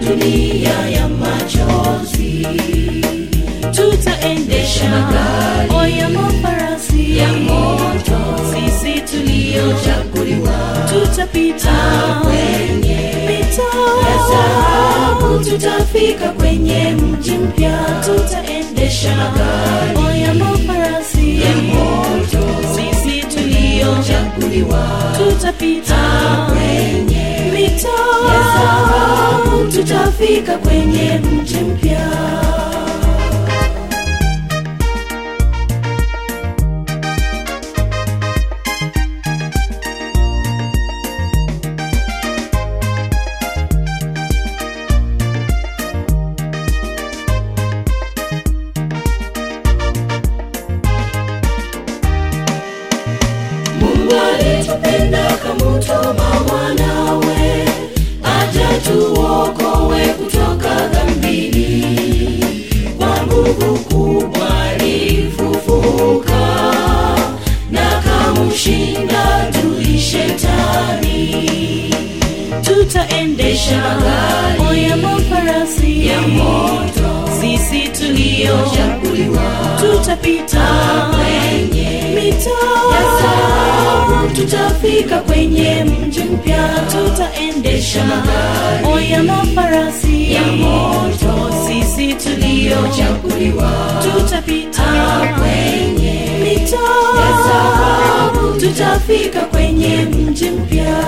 dunia ya machozi tutaendesha Magari oya mafarasi ya moto sisi tuliochaguliwa tutapita kwenye mito ya dhahabu tutafika kwenye mji mpya tutaendesha Magari oya mafarasi ya moto sisi tuliochaguliwa tutapita kwenye mito ya dhahabu tutafika kwenye mji mpya Mungu alitupenda kamutuma mwanawe aja tuokowe kutoka dhambini. Kwa nguvu kubwa alifufuka na kamshinda tuli shetani. tutaendesha Magari oya mafarasi ya moto sisi tuliochaguliwa tutapita kwenye mito ya dhahabu tutafika kwenye mji mpya tutaendesha Magari oya mafarasi ya moto sisi tuliochaguliwa tutapita kwenye mito ya dhahabu tutafika kwenye mji mpya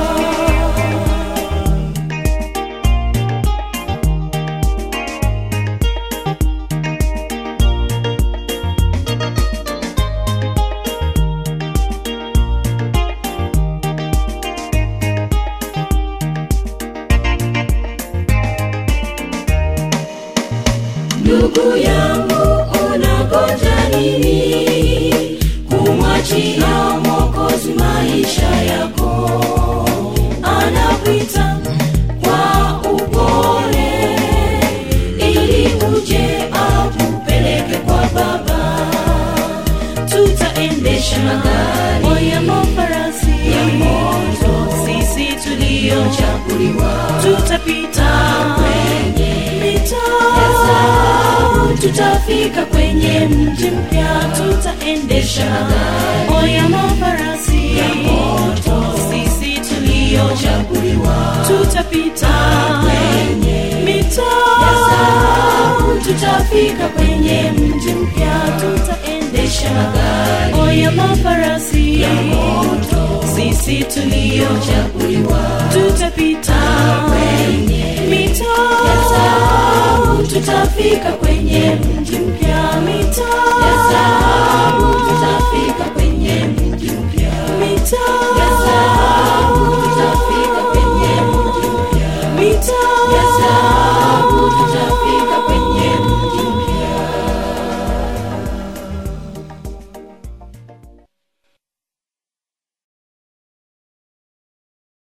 ndugu yangu unagoja nini kumwachia mwokozi maisha yako anakuita kwa upole ili uje akupeleke kwa baba tutaendesha Magari oya mafarasi ya moto sisi tuliochaguliwa tutapita kwenye mito ya dhahabu tutafika kwenye mji mpya tutaendesha Magari oya mafarasi ya moto sisi tuliochaguliwa tutapita kwenye mito ya dhahabu tutafika kwenye mji mpya tutaendesha Magari oya mafarasi ya moto sisi tuliochaguliwa tutapita kwenye mito ya dhahabu tutafika